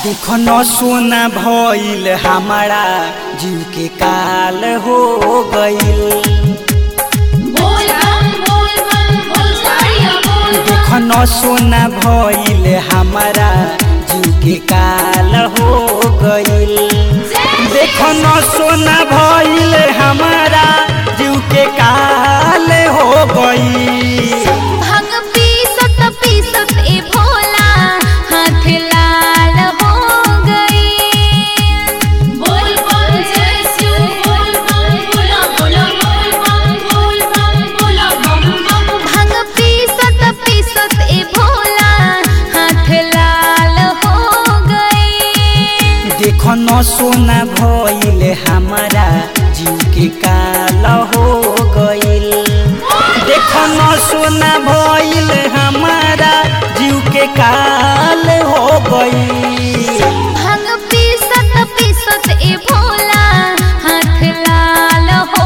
देखन सोना भइल हमारा जीव के काल हो गइल बोल बम बोल बम बोल साड़िया बोल बम देखन सोना भइल हमारा जीव के काल हो गइल देखन सोना भइल हमारा जीव के काल हो गइल भांग पीसत पीसत ए भोला हाथ लाल हो गई बोल बम जय शिव बोल बम बोला बोला बोल बम बोल बम बोला बम बम भांग पीसत पीसत ए भोला हाथ लाल हो गई देखन सोना भइल हमारा जीव के काल हो गइल देखन सोना भइल हमारा जीव के काल हो गइल भांग पीसत पीसत ए भोला हाथ लाल हो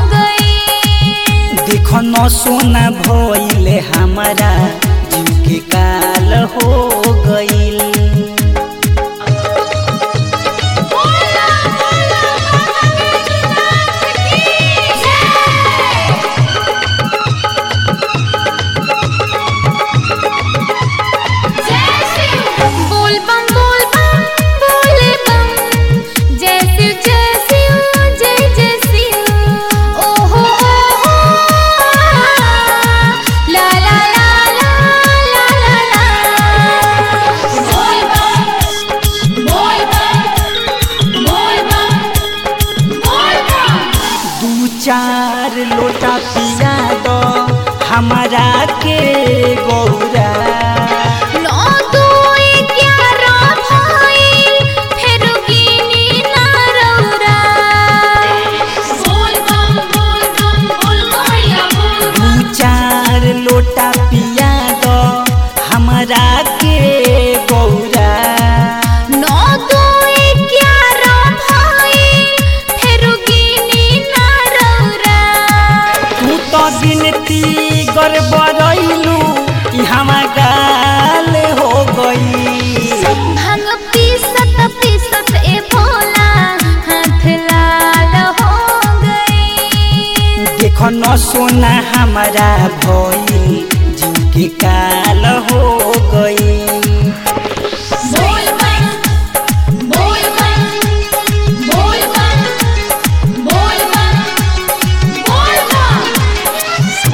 गई देखन सोना भइल हमारा जीव के काल हो गइल बोला बोला भगवतीनाथ की जय जय शिव बोल बम बोल बम बोले बम जय शिव जय शिव जय जय शिव ओहो ओहो ला ला ला ला ला ला ला बोल बम बोल बम बोल बम बोल बम दू चार लोटा पिया दो हमारा के गौरा नौ दो ग्यारह भइल फेर गिनी ना रौरा बोल बम बोल बम बोल गौरिया बोल दू चार लोटा पिया दो हमारा के गौरा नौ दो ग्यारह भइल फेर गिनी ना रौरा तू तो गिनती गड़बड़ैलू ई हमा गाल हो गई भांग पीसत पीसत ए भोला हाथ लाल हो गई देखो न सोना हमारा भइल जीव के काल हो गई बोल बम बोल बम बोल बम बोल बम बोल बम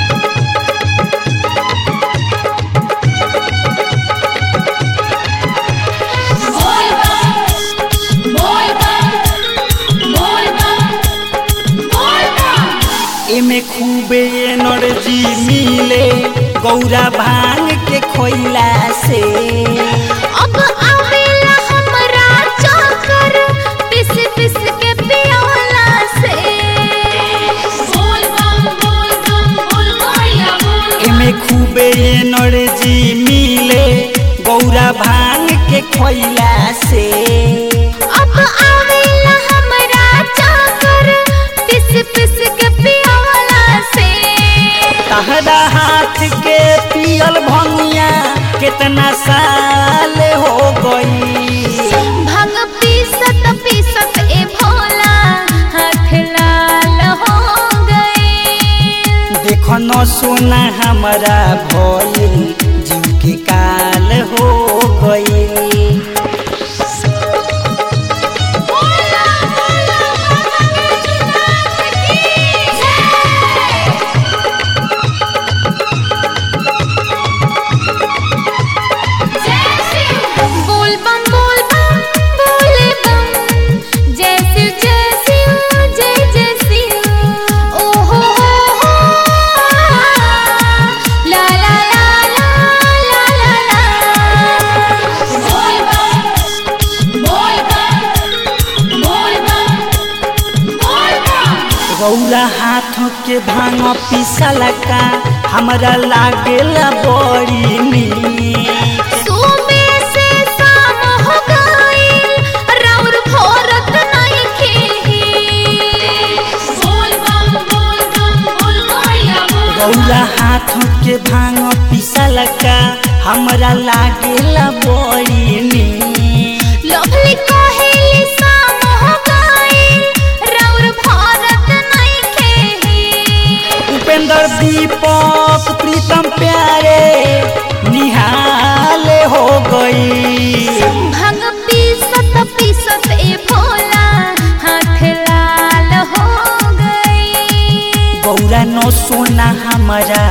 बोल बम बोल बम बोल बम बोल बम एमे खूबे एनर्जी मिले गौरा भांग के खोइला से अब आवेला हमरा चक्कर पिस पिस के पियोला से बोल बम बोल बम बोल गौरिया बोल एमे खूबे एनर्जी मिले गौरा भांग के खोइला से अब आवेला हमरा चक्कर पिस पिस के पियोला से तहरा हाथ के पियल भंगिया कितना साल हो गई भांग पीसत पीसत ए भोला हाथ लाल हो गई देखो न सोना हमारा भइल जीव के काल हो गई बोला बोला भगवतीनाथ की जय जय शिव बोल बम बोल बम बोले बम जय शिव जय शिव जय जय शिव ओहो ओहो ला ला ला ला ला ला ला बोल बम बोल बम बोल बम बोल बम गौरा हाथ के भांग पिसल का हमरा लागेला बड़ी नीक सुबह से शाम हो गई राउर भोरत नहीं खेही बोल बम बोल बम बोल गौरिया बोल गौरा हाथ के भांग पिसल का हमरा लागेला बड़ी नीक हमारा